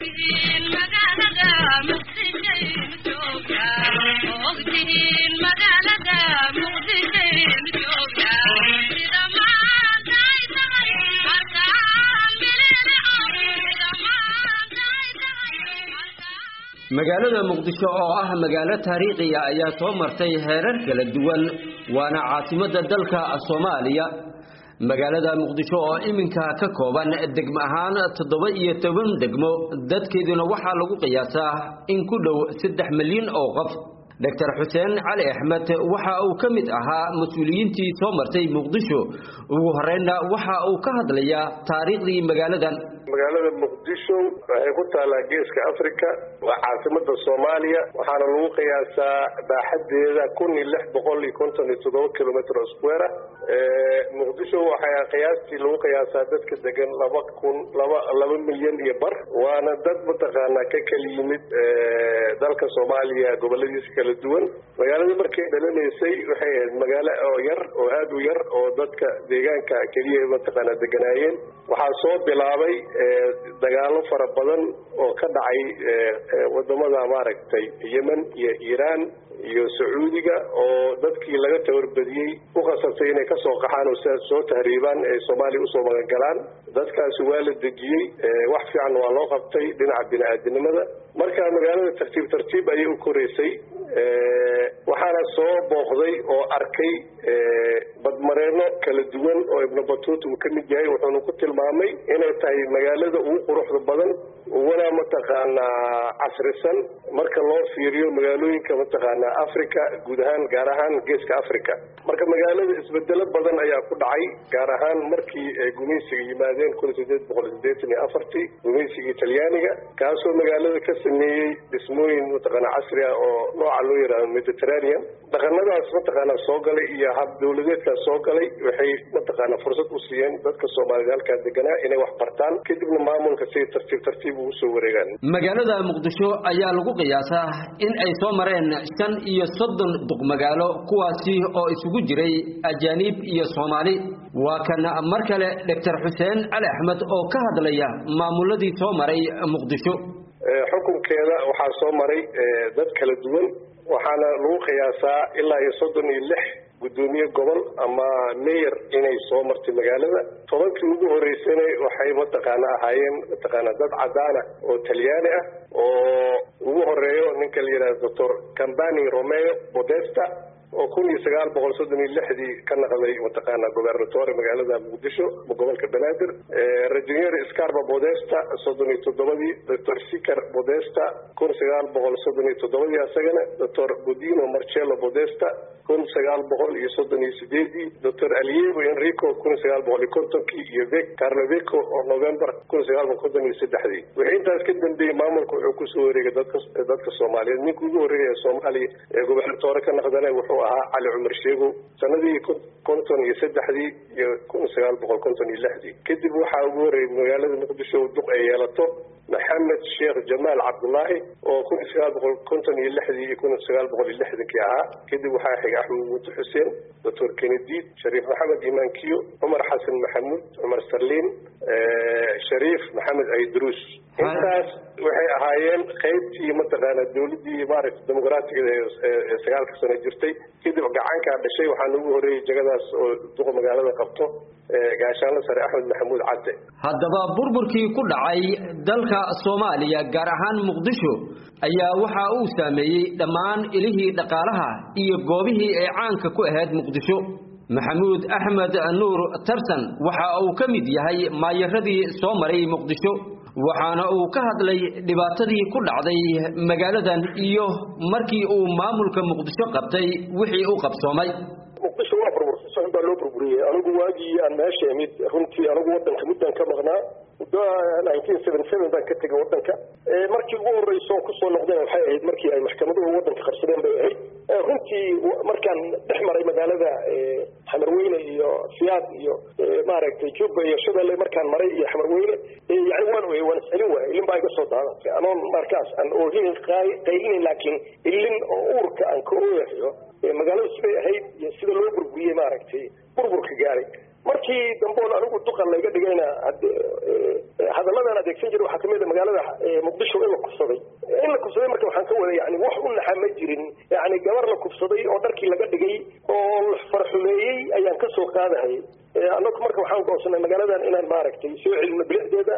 magaalada muqdisho oo ah magaalo taariikhiya ayaa soo martay heerar kala duwan waana caasimadda dalka soomaaliya magaalada muqdisho oo iminka ka kooban degmo ahaan toddoba iyo toban degmo dadkeeduna waxaa lagu qiyaasaa in ku dhow saddex milyan oo qof doctor xuseen cali axmed waxa uu ka mid ahaa mas-uuliyiintii soo martay muqdisho ugu horreynna waxa uu ka hadlayaa taariikhdii magaaladan magaalada muqdisho waxay ku taallaa geeska africa waa caasimada soomaaliya waxaana lagu qiyaasaa baaxadeeda kun iyo lix boqol iyo konton iyo toddoba kilometr square ah muqdisho waxaa qiyaastii lagu qiyaasaa dadka degan laba kun laba laba milyan iyo bar waana dad mataqaanaa ka kala yimid dalka soomaaliya goboladiisa kala duwan magaalada markay dhalanaysay waxay ahayd magaalo oo yar oo aada u yar oo dadka deegaanka keliya mataqaanaa deganaayeen waxaa soo bilaabay dagaalo fara badan oo ka dhacay wadamada maaragtay yemen iyo iiraan iyo sacuudiga oo dadkii laga tabarbadiyey u khasabtay inay kasoo qaxaan oo sidaas soo tahriibaan ee soomaaliya usoo magangalaan dadkaasi waa la dejiyey wax fiican waa loo qabtay dhinaca bini-aadinimada marka magaalada tartiib tartiib ayay u koreysay waxaana soo booqday oo arkay badmareeno kala duwan oo ibnu batuut uu ka mid yahay wuxuuna ku tilmaamay inay tahay magaalada ugu quruxda badan uguna mataqaanaa casrisan marka loo fiiriyo magaalooyinka mataqaanaa africa guud ahaan gaar ahaan geeska africa marka magaalada isbedelo badan ayaa ku dhacay gaar ahaan markii ay gumaysiga yimaadeen kun sideed boqol sideetan iyo afartii gumaysigii talyaaniga kaasoo magaalada ka sameeyey dhismooyin mataqaanaa casri ah oo nooca loo yidhaahdo mediterranean dhaqanadaas mataqaanaa soo galay iyo hab dawladeedkaas soo galay waxay mataqaanaa fursad u siiyeen dadka soomaalida halkaa deganaa inay wax bartaan kadibna maamulka si tartiib tartiib ugu soo wareegaan magaalada muqdisho ayaa lagu qiyaasaa in ay soo mareen shan iyo soddon duqmagaalo kuwaasi oo isugu jiray ajaaniib iyo soomaali waa kan mar kale doctor xuseen cali axmed oo ka hadlaya maamuladii soo maray muqdisho xukunkeeda waxaa soo maray dad kala duwan waxaana lagu qiyaasaa ilaa iyo soddon iyo lix guddoomiye gobol ama mayor inay soo martay magaalada tobankii ugu horeysana waxay mataqaana ahaayeen mataqaana dad cadaana oo talyaani ah oo ugu horeeyo ninka la yidhahdo doctor cambani romeo bodesta oo kun iyo sagaal boqol soddon iyo lixdii ka naqday mataqaana gobernatore magaalada muqdisho gobolka banaadir regineer scarba bodesta soddon iyo toddobadii doctor sicar bodesta kun sagaal boqol soddon iyo toddobadii asagana doctor bodino marcello bodesta kun sagaal boqol iyo soddon iyo sideedii doctor aliego enrico kun sagaal boqol iyo kontonkii iyo vec carloveco oo november kun sagaal boqol konton iyo saddexdii wixii intaas ka dambeeyey maamulka wuxuu kusoo wareegay dadka dadka soomaaliyeed ninka ugu horreeya soomaaliya ee gobernatore ka naqdana wuxuu ahaa cali cumar sheego sanadii konton iyo saddexdii iyo kun sagaal boqol konton iyo lixdii kadib waxaa ugu horreeyay magaalada muqdisho duq ay yeelato maxamed sheekh jamaal cabdullaahi oo kun iyo sagaal boqol konton iyo lixdii iyo kun sagaal boqol iyo lixdankii ahaa kadib waxaa xigay axmed muuti xuseen doctor kenediid shariif maxamed imaankiyo cumar xasan maxamuud cumar sarliin shariif maxamed aydruus intaas waxay ahaayeen qaybtii mataqaana dawladdii maaragta dimuqraatiga ee sagaalka sano jirtay kadib gacankaa dhashay waxaana ugu horreeyey jagadaas oo duqa magaalada qabto gaashaanle sare axmed maxamuud cadde haddaba burburkii ku dhacay dalka soomaaliya gaar ahaan muqdisho ayaa waxa uu saameeyey dhammaan ilihii dhaqaalaha iyo goobihii ay caanka ku ahayd muqdisho maxamuud axmed nuur tarsan waxa uu ka mid yahay maayaradii soo maray muqdisho waxaana uu ka hadlay dhibaatadii ku dhacday magaaladan iyo markii uu maamulka muqdisho qabtay wixii u qabsoomay muqdisho waa burburtay socod baa loo burburiyey anigu waagii aan meesha imid runtii anigu wadanka muddan ka maqnaa muddo nineteen seventy seven baan ka tegay wadanka markii ugu horreysa oo kusoo noqdeen waxay ahayd markii ay maxkamaduhu wadanka qabsadeen bay ahayd runtii markaan dhex maray magaalada xamarweyne iyo siyaad iyo maaragtay juba iyo shabeelle markaan maray iyo xamarweyne yani waan oy waan iscelin waayay ilin baa iga soo daadatay anoon markaas aan oohinin qaylinin laakiin ilin oo uurka aan ka ooyahayo magaaladu siday ahayd iyo sida loo burburiyey maaragtay burburka gaaray markii damboon anigu duqan layga dhigayna hadalladan adeegsan jira waxaa kamid a magaalada muqdisho in la kufsaday in la kufsaday marka waxaan ka wada yani wax u naxa ma jirin yani gabar la kufsaday oo dharkii laga dhigay oo la farxumeeyey ayaan kasoo qaadahay anagu marka waxaan goonsanay magaaladan inaan maaragtay soo celino bilicdeeda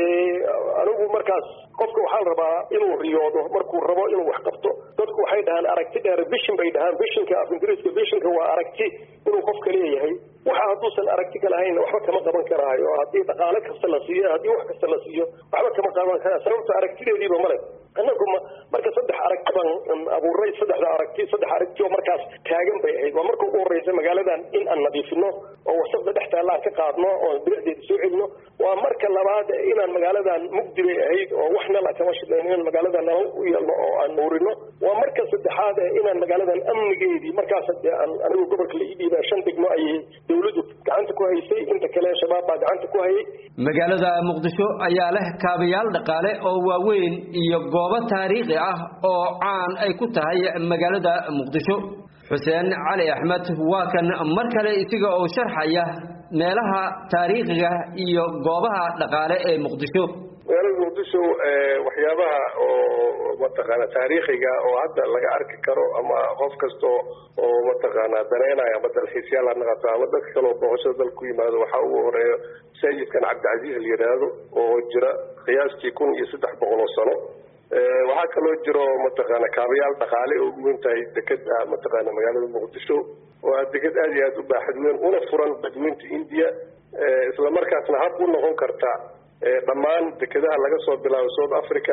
anigu markaas qofka waxaa la rabaa inuu riyoodo markuu rabo inuu wax qabto dadku waxay dhahaan aragti dheer bishin bay dhahaan bishinka af ingiriiska bishinka waa aragti inuu qofka leeyahay waxa hadduusan aragti ka lahayn waxba kama qaban karaayo haddii dhaqaale kasta la siiyo haddii wax kasta la siiyo waxba kama qaban karaa sababta aragtideediiba male anagu marka saddex aragti baan abuuray saddexda aragti saddex aragti oo markaas taagan bay ahayd waa marka ugu horreysa magaaladan in aan nadiifino oo wasaqda dhex taalla aan ka qaadno oo bilicdeeda soo celino waa marka labaad inaan magaaladan mugdi bay ahayd oo wax nala kama shidnayn inaan magaaladan nala u yeelno oo aan nuurino waa marka saddexaad inaan magaaladan amnigeedii markaas dee aan anigu gobolka la ii dhiibaa shan degmo ayay dawladdu gacanta ku haysay inta kale shabaab baa gacanta ku hayay magaalada muqdisho ayaa leh kaabayaal dhaqaale oo waaweyn iyo goobo taariikhi ah oo caan ay ku tahay magaalada muqdisho xuseen cali axmed waa kan mar kale isaga oo sharxaya meelaha taariikhiga iyo goobaha dhaqaale ee muqdisho magaalada muqdisho waxyaabaha oo mataqaana taariikhiga oo hadda laga arki karo ama qof kasta oo mataqaana daneynayo ama dalxiisyaal ha naqato ama dadka kale oo booqashada dalka ku yimaado waxaa ugu horeeya masaajidkan cabdicasiis la yidhaahdo oo jira qiyaastii kun iyo saddex boqol oo sano waxaa kaloo jiro mataqaana kaabayaal dhaqaale oo ugu weyn tahay dekeda mataqaana magaalada muqdisho waa deked aad iyo aad u baaxad weyn una furan badweynta india isla markaasna hab u noqon karta dhammaan dekedaha laga soo bilaabo south africa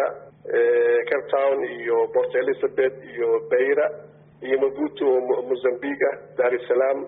cape town iyo port elizabeth iyo beira iyo mabuto oo mozambique ah dar es salaam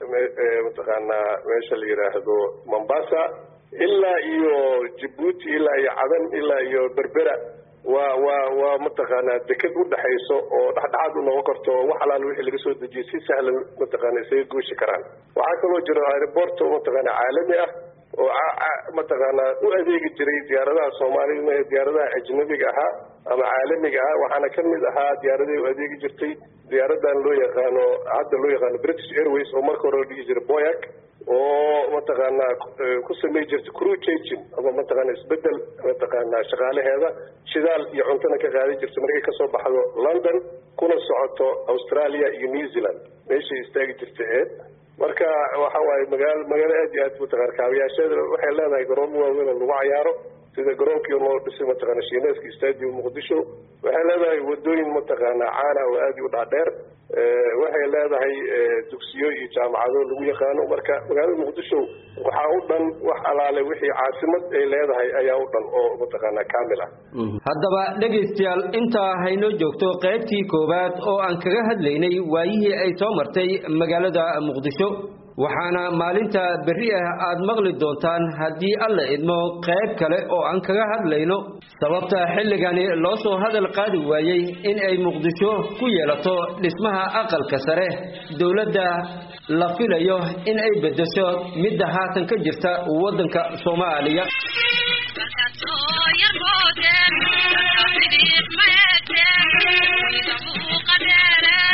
mataqaanaa meesha la yidhaahdo mombasa ilaa iyo jabuuti ilaa iyo cadan ilaa iyo berbera waa waa waa mataqaanaa deked udhexayso oo dhexdhexaad u noqon karto wax alaal wixii laga soo dejiyay si sahlan mataqaana isaga gooshi karaan waxaa kaloo jiro aeroborto mataqaana caalami ah oo mataqaanaa u adeegi jiray diyaaradaha soomaalida diyaaradaha ajnabiga ahaa ama caalamiga ah waxaana kamid ahaa diyaaradahi u adeegi jirtay diyaaradan loo yaqaano hadda loo yaqaano british airways oo marka hore la dhihi jiray boyac oo mataqaanaa ku samey jirta crew changing ama mataqaana isbedel mataqaanaa shaqaalaheeda shidaal iyo cuntona ka qaadi jirta markay kasoo baxdo london kuna socoto australia iyo new zealand meeshay istaagi jirta eed marka waxa waaye magaalo magaalo aad iyo aad mataqana kaabayaasheeda waxay leedahay garoomo waaweyn oo lagu cayaaro sida garoonkii loo dhisay mataqaana shiineeska stadium muqdisho waxay leedahay wadooyin mataqaana caana oo aad u dhaadheer waxay leedahay dugsiyo iyo jaamacado lagu yaqaano marka magaalada muqdisho waxaa u dhan wax alaale wixii caasimad ay leedahay ayaa u dhan oo mataqaana kaamil ah haddaba dhegaystayaal intaa haynoo joogto qaybtii koowaad oo aan kaga hadlaynay waayihii ay soo martay magaalada muqdisho waxaana maalinta berri ah aad maqli doontaan haddii alla idmo qayb kale oo aan kaga hadlayno sababta xilligani loo soo hadal qaadi waayey in ay muqdisho ku yeelato dhismaha aqalka sare dowladda la filayo in ay beddesho midda haatan ka jirta waddanka soomaaliya Thank you.